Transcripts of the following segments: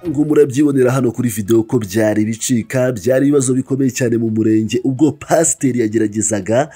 ngo murabyibonera hano kuri videwo ko byari bicika byari ibibazo bikomeye cyane mu murenge ubwo pasiteri yageragezaga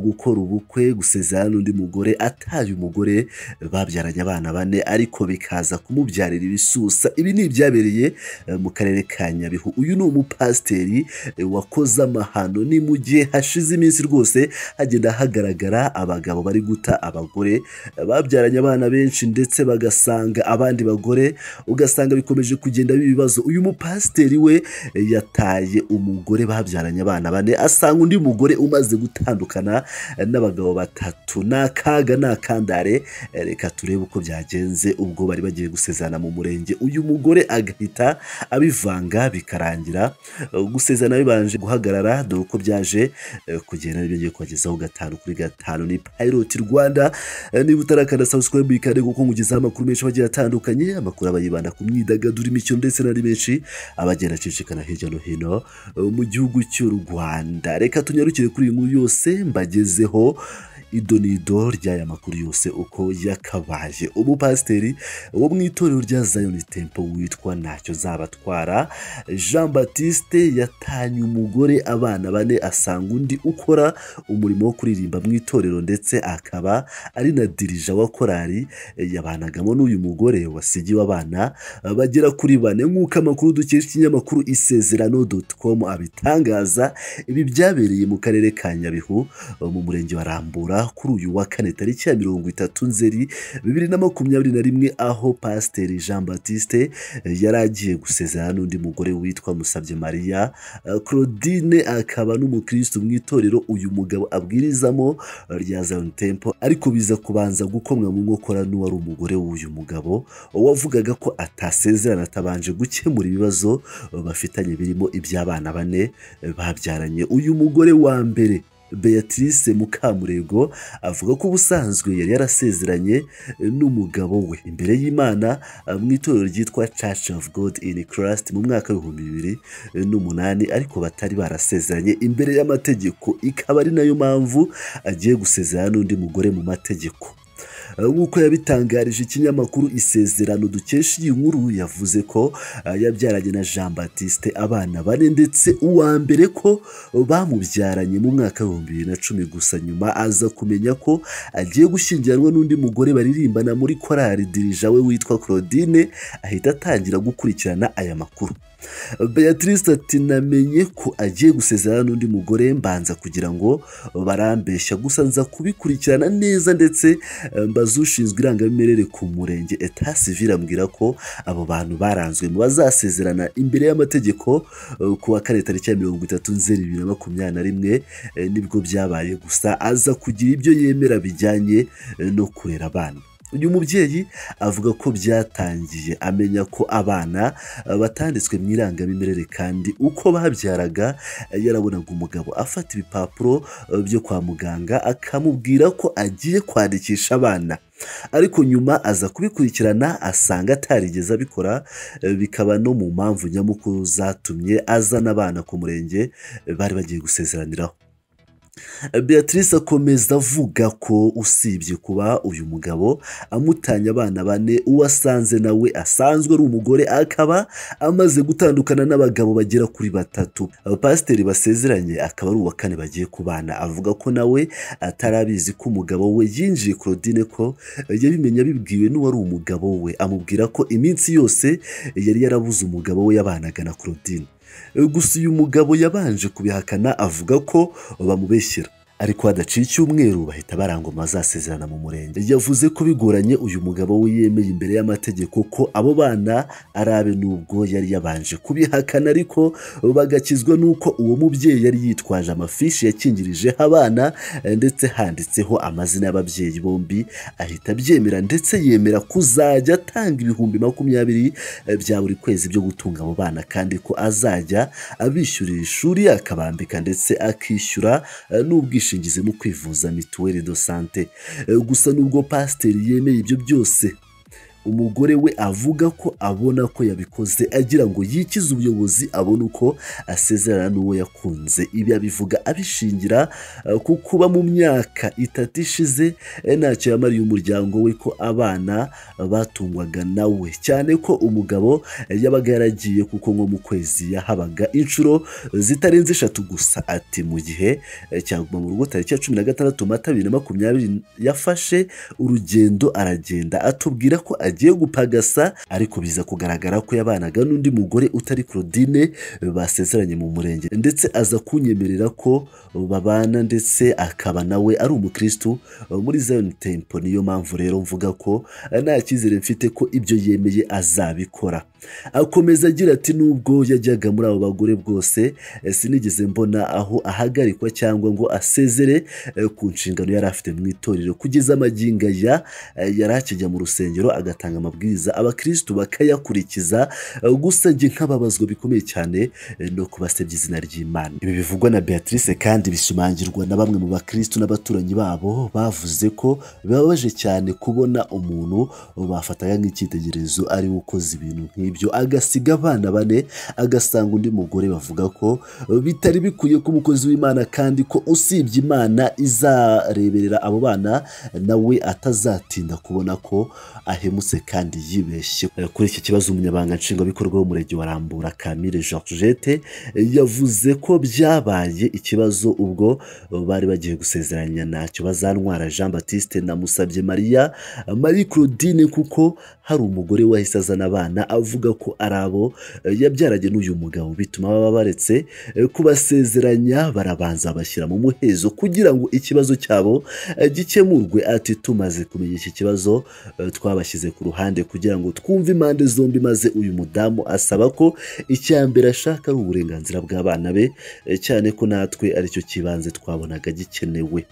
gukora ubukwe gusezerana n'undi mugore ataye umugore babyaranye abana bane ariko bikaza kumubyarira ibisusa ibi ni ibyabereye mu karere ka nyabihu uyu ni umupasiteri wakoze amahano ni mu gihe hashize iminsi rwose hagenda hagaragara abagabo bari guta abagore babyaranye abana benshi ndetse bagasanga abandi bagore ugasanga bikomeje kugenda biba ibibazo uyu mupasiteri we yataye umugore babyaranye abana bane asanga undi mugore umaze gutandukana n'abagabo batatu ni akaga ni akandare reka turebe uko byagenze ubwo bari bagiye gusezerana mu murenge uyu mugore agahita abivanga bikarangira gusezerana bibanje guhagarara dore uko byaje kugenda nibyo ngiye kubagezaho gatanu kuri gatanu ni payiroti rwanda niba utarakanda sabusikarayibu ikande kuko nkugezaho amakuru menshi agiye atandukanye amakuru aba yibanda ku myidagaduro imikino ndetse n'andi menshi abagenda acicikana hirya no hino mu gihugu cy'u rwanda reka tunyarukire kuri iyi nkuru yose mbagezeho idonido ry'aya makuru yose uko yakabaye umupasiteri wo mu itorero rya zayoni tempo witwa ntacyo zabatwara jean batiste yatanye umugore abana bane asanga undi ukora umurimo wo kuririmba mu itorero ndetse akaba ari na dirija wa korari yabanagamo n'uyu mugore wasigiwe abana bagera kuri bane nk'uko amakuru dukesha ikinyamakuru isezerano com abitangaza ibi byabereye mu karere ka nyabihu mu murenge wa rambura kuri uyu wa kane tariki ya mirongo itatu nzeri bibiri na makumyabiri na rimwe aho pasiteri jean batiste yari agiye gusezerana n'undi mugore witwa musabye mariya claudine akaba n'umukirisitu mu itorero uyu mugabo abwirizamo rya zion tempo ariko biza kubanza gukomwa mu nkokora n'uwari umugore w'uyu mugabo wavugaga ko atasezerana atabanje gukemura ibibazo bafitanye birimo iby'abana bane babyaranye uyu mugore wa mbere beatrice mukamurego avuga ko ubusanzwe yari yarasezeranye n'umugabo we imbere y'imana mu itorero ryitwa church of god in christ mu mwaka w'ibihumbi bibiri n'umunani ariko batari barasezeranye imbere y'amategeko ikaba ari nayo mpamvu agiye gusezerana n'undi mugore mu mategeko nk'uko yabitangarije ikinyamakuru isezerano dukesha iyi nkuru yavuze ko yabyaranye na jean batiste abana bane ndetse uwa mbere ko bamubyaranye mu mwaka w'ibihumbi bibiri na cumi gusa nyuma aza kumenya ko agiye gushyingiranwa n'undi mugore baririmbana muri korari dirija we witwa claudine ahita atangira gukurikirana aya makuru beatrice ati namenye ko agiye gusezerana n'undi mugore mbanza kugira ngo barambeshya gusa nza kubikurikirana neza ndetse mbaza ushinzwe irangamimerere ku murenge etasi virambwira ko abo bantu baranzwe mu bazasezerana imbere y'amategeko ku wa kane tariki ya mirongo itatu nzeri bibiri na makumyabiri na rimwe nibwo byabaye gusa aza kugira ibyo yemera bijyanye no kurera abana uyu mubyeyi avuga ko byatangiye amenya ko abana batanditswe mu irangamimerere kandi uko babyaraga yarabonaga umugabo afata ibipapuro byo kwa muganga akamubwira ko agiye kwandikisha abana ariko nyuma aza kubikurikirana asanga atarigeze abikora bikaba no mu mpamvu nyamukuru zatumye azana abana ku murenge bari bagiye gusezeraniraho beatrice akomeza avuga ko usibye kuba uyu mugabo amutanye abana bane uwasanze nawe asanzwe ari umugore akaba amaze gutandukana n'abagabo bagera kuri batatu pasiteri basezeranye akaba ari uwa kane bagiye kubana avuga ko nawe atarabizi ko umugabo we yinjiye claudine ko yabimenya abibwiwe n'uwari umugabo we amubwira ko iminsi yose yari yarabuze umugabo we yabanaga na claudine gusa uyu mugabo yabanje kubihakana avuga ko bamubeshyira ariko hadaciye icyumweru bahita barangoma azasezerana mu murenge yavuze ko bigoranye uyu mugabo we yemeye imbere y'amategeko ko abo bana ari abe n'ubwo yari yabanje kubihakana ariko bagakizwa n'uko uwo mubyeyi yari yitwaje amafishi yakingirijeho abana ndetse handitseho amazina y'ababyeyi bombi ahita abyemera ndetse yemera kuzajya atanga ibihumbi makumyabiri bya buri kwezi byo gutunga abo bana kandi ko azajya abishyurira ishuri akabambika ndetse akishyura n'ubwishingizi ubwishingizi mu kwivuza mituweli do sante gusa nubwo pasiteri yemeye ibyo byose umugore we avuga ko abona ko yabikoze agira ngo yikize ubuyobozi abone uko asezerana n'uwo yakunze ibi abivuga abishingira eh, ku kuba mu myaka itatu ishize eh, ntacyo yamariye umuryango we ko abana batungwaga nawe cyane ko umugabo eh, yabaga yaragiye kuko nko mu kwezi yahabaga inshuro zitarenze eshatu gusa ati mu gihe eh, cya Guma mu rugo tariki ya cumi na gatandatu mata bibiri na makumyabiri yafashe urugendo aragenda atubwira ko agiye gupagasa ariko biza kugaragara ko yabanaga n'undi mugore utari Claudine eh, basezeranye mu murenge ndetse aza kunyemerera ko babana ndetse akaba nawe ari umukristu eh, muri Zion Temple niyo mpamvu rero mvuga ko eh, nta cyizere mfite ko ibyo yemeye azabikora akomeza agira ati nubwo yajyaga muri abo bagore bwose eh, sinigeze mbona aho ahagarikwa cyangwa ngo asezere eh, ku nshingano yari afite mu itorero kugeza amagingo aya eh, yari akijya mu rusengero agatanga amabwiriza abakristu bakayakurikiza eh, gusa njye nk'ababazwa bikomeye cyane eh, no kubasebya izina ry'imana ibi bivugwa na beatrice kandi bishimangirwa na bamwe mu bakristu n'abaturanyi babo bavuze ko bibabaje cyane kubona umuntu bafataga nk'icyitegererezo ari we ukoze ibintu nk'ibyo agasiga abana bane agasanga undi mugore bavuga ko bitari bikwiye ko umukozi w'imana kandi ko usibye imana izareberera abo bana nawe atazatinda kubona ko ahemutse kandi yibeshye Eh, kuri iki kibazo umunyabanga nshingwabikorwa w'umurenge wa rambura kamire georgette eh, yavuze ko byabaye ikibazo ubwo eh, bari bagiye gusezeranya ntacyo bazantwara jean batiste namusabye mariya marie claudine kuko hari umugore wahise azana abana avuga ko ari abo eh, yabyaranye n'uyu mugabo bituma baba baretse eh, kubasezeranya barabanza bashyira mu muhezo kugira ngo ikibazo cyabo eh, gikemurwe ati tumaze kumenya iki kibazo eh, twabashyize ku ruhande kugira ngo twumve impande zombi maze uyu mudamu asaba ko icya mbere ashaka ari uburenganzira bw'abana be eh, cyane ko natwe aricyo kibanze twabonaga gikenewe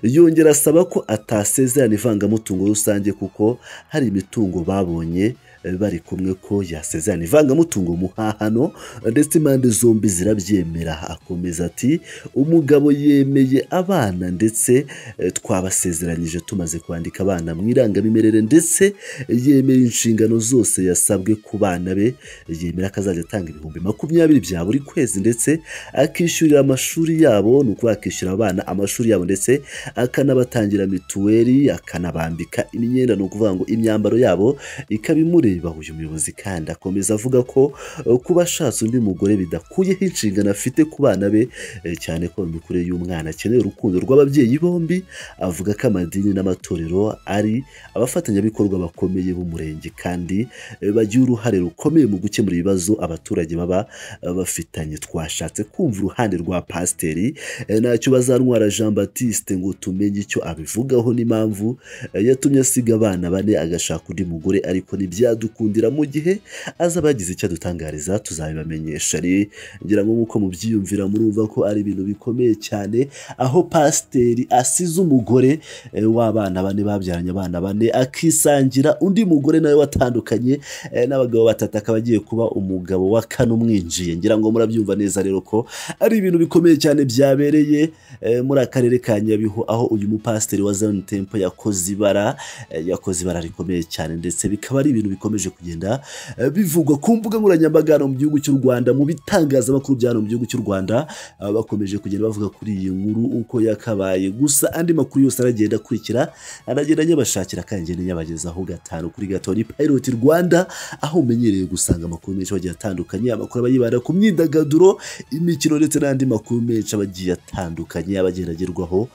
yongera asaba ko atasezerana ivangamutungo rusange kuko hari imitungo babonye eh, bari kumwe ko yasezerana ivangamutungo muhahano eh, ndetse impande zombi zirabyemera akomeza ati umugabo yemeye abana ndetse eh, twabasezeranyije tumaze kwandika abana mu irangamimerere ndetse yemera inshingano zose yasabwe ku bana be yemera ko azajya atanga ibihumbi makumyabiri bya buri kwezi ndetse akishyurira amashuri yabo ni ukuvuga akishyurira abana amashuri yabo ndetse akanabatangira mituweli akanabambika imyenda ni ukuvuga ngo imyambaro yabo ikaba imureba uyu muyobozi kandi akomeza avuga ko eh, kuba ashatse undi mugore bidakuyeho inshingano afite ku bana be eh, cyane ko mu mikurire y'umwana akeneye urukundo rw'ababyeyi bombi avuga ko amadini n'amatorero ari abafatanyabikorwa bakomeye b'umurenge kandi eh, bagira uruhare rukomeye mu gukemura ibibazo abaturage baba eh, bafitanye twashatse kumva uruhande rwa pasiteri Eh, ntacyo bazantwara jean batiste ngo tumenye icyo abivugaho n'impamvu eh, yatumye asiga abana bane agashaka undi mugore ariko ntibyadukundira mu gihe azaba yagize icyo adutangariza tuzabibamenyesha Re- ngira ngo nk'uko mubyiyumvira murumva ko ari ibintu bikomeye cyane aho pasiteri asize umugore eh, w'abana bane babyaranye abana bane akisangira undi mugore nawe watandukanye eh, n'abagabo batatu akaba agiye kuba umugabo wa kane umwinjiye ngira ngo murabyumva neza rero ko ari ibintu bikomeye cyane byabereye eh, muri akarere ka nyabihu aho uyu mupasiteri wa zion temple yakoze ibara eh, yakoze ibara rikomeye cyane ndetse bikaba ari ibintu bikomeje kugenda eh, bivugwa ku mbuga nkoranyambaga hano mu gihugu cy'u rwanda mu bitangazamakuru bya hano mu gihugu cy'u rwanda ah, bakomeje kugenda bavuga kuri iyi nkuru uko yakabaye gusa andi makuru yose aragenda akurikira aragenda anyabashakira kandi ngenda nyabagezaho gatanu kuri gatanu ni pilot rwanda aho umenyereye gusanga amakuru menshi agiye atandukanye amakuru aba yibanda ku myidagaduro imikino ndetse n'andi makuru menshi aba agiye atandukanye aba agenda agerwaho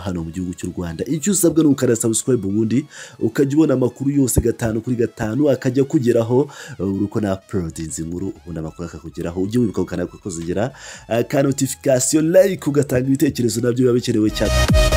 hano mu gihugu cy'u rwanda icyo usabwa ni ukanda sabusikarayibu ubundi ukajya ubona amakuru yose gatanu kuri gatanu akajya akugeraho uri uko na porodinzi nkuru ubundi amakuru akakugeraho ujye wibuka gukanda kuko zigera ka notifikasiyo layike ugatanga ibitekerezo nabyo biba bikenewe cyane